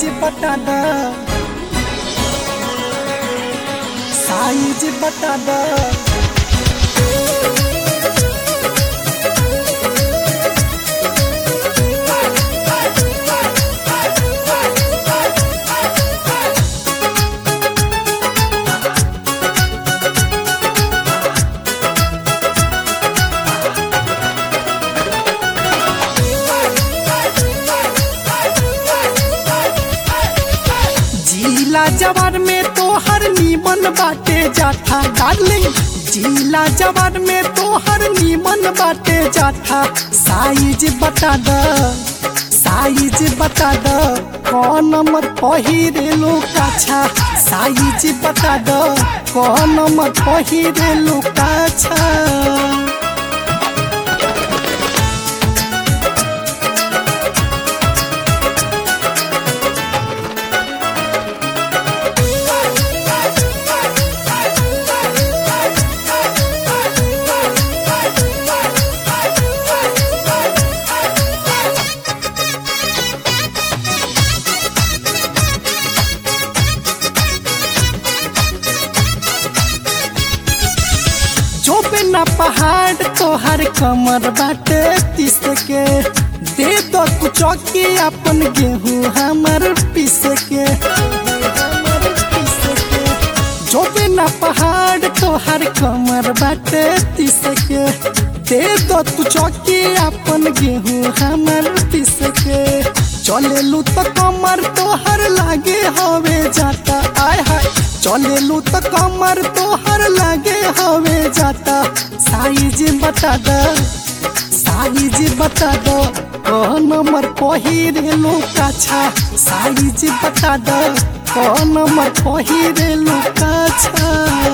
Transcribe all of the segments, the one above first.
बता द साइज बता द जिला जवार में तो हर नीमन बाटे जाता डार्लिंग जिला जवार में तो हर नीमन बाटे जाता साइज बता द साइज बता द कौन नंबर पहिरे लो काछा साइज बता द कौन नंबर पहिरे लो काछा जो बिना पहाड़ तोहर कमर बाटे पीस के दे दो तू चौकी अपन गेहूँ हमर पीस के जो बिना पहाड़ तोहर कमर बाटे पीस के दे दो तू चौकी अपन गेहूँ हमर पीस के चलेलू तो कमर तोहर लागे हवे जाता आय हाय चलेलू तो कमर तोहर लागे हवे जाता साइज बता द साइज बता दो कौन नंबर पहिरे लो काछा साइज बता दो कौन नंबर पहिरे लो काछा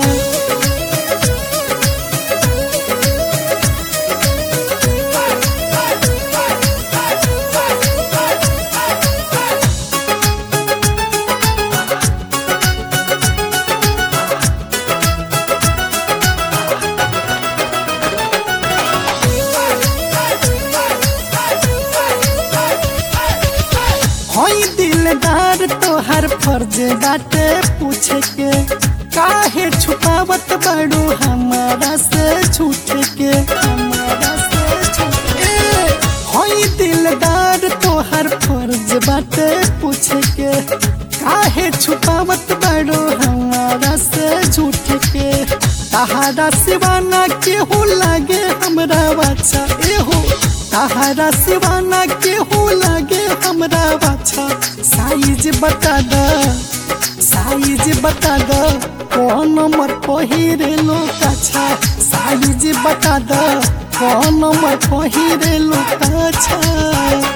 हई दिलदार तोहर फर्ज बाटे पूछे के काहे छुपावत बड़ू हमारा से छूट के हमारा से छूट के हई दिलदार तोहर फर्ज बाटे पूछे के काहे छुपावत बड़ू हमारा से झूठ के तहारा सिवाना केहू लागे हमरा बच्चा एहो तहारा सिवाना केहू लागे हमरा बच्चा साइज बता द साइज बता द कौन नंबर पहिरे लो अच्छा साइज बता द कौन नंबर पहिरे लो अच्छा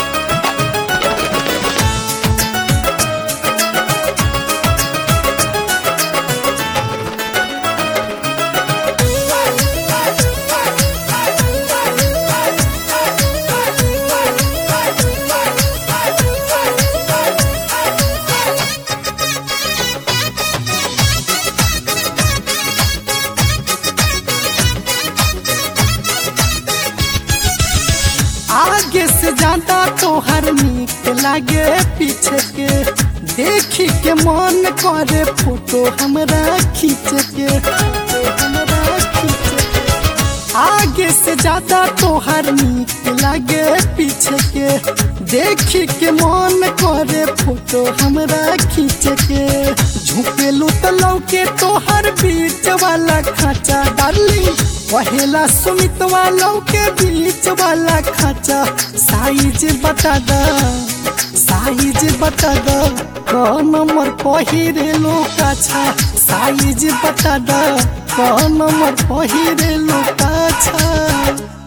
आगे से ज्यादा तोहर नीक लागे पीछे के देखी के मन करे फोटो हमरा खींच के हमरा खींच के। आगे से ज्यादा तोहर नीक लागे पीछे के देखी के मन करे फोटो हमरा खींच के झुकेलू तो लौके तोहर बीच वाला खाचा डार्लिंग पहला सुमित वालों के बीच वाला खाचा साइज बता द साइज बता द कौन नंबर पहिरे लो काछा साइज बता द कौन नंबर पहिरे लो काछा